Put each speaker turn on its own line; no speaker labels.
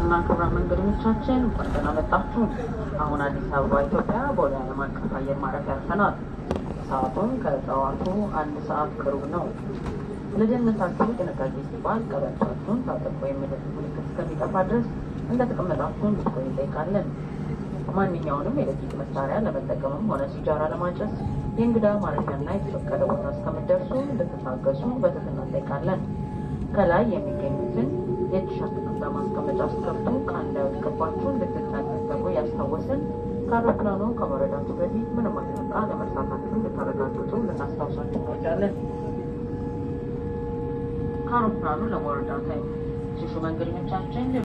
ክቡራትና ክቡራን መንገደኞቻችን እንኳን ደህና መጣችሁ። አሁን አዲስ አበባ ኢትዮጵያ ቦሌ ዓለም አቀፍ አየር ማረፊያ ያርፈናል። ሰዓቱም ከጠዋቱ አንድ ሰዓት ከሩብ ነው። ለደህንነታችሁ ጥንቃቄ ሲባል ቀበቷችሁን ታጠቁ የሚሉት ምልክት እስከሚጠፋ ድረስ እንደተቀመጣችሁ እንድትቆዩ እንጠይቃለን። ማንኛውንም የኤሌክትሪክ መሳሪያ ለመጠቀምም ሆነ ሲጃራ ለማጨስ የእንግዳ ማረፊያና የተፈቀደ ቦታ እስከምትደርሱ እንድትታገሱ በትህትና እንጠይቃለን። ከላይ የሚገኙትን የእጅ ሻንጣ ማስቀመጫ ስትከፍቱ ዕቃ እንዳይወድቅባችሁ እንድትጠነቀቁ ያስታወስን። ከአውሮፕላኑ ከመውረዳችሁ በፊት ምንም አይነት ዕቃ ለመርሳታችሁ እንድታረጋግጡ ልናስታውሳችሁ እንወዳለን። ከአውሮፕላኑ ለመውረዳታ ሽሹ መንገደኞቻችን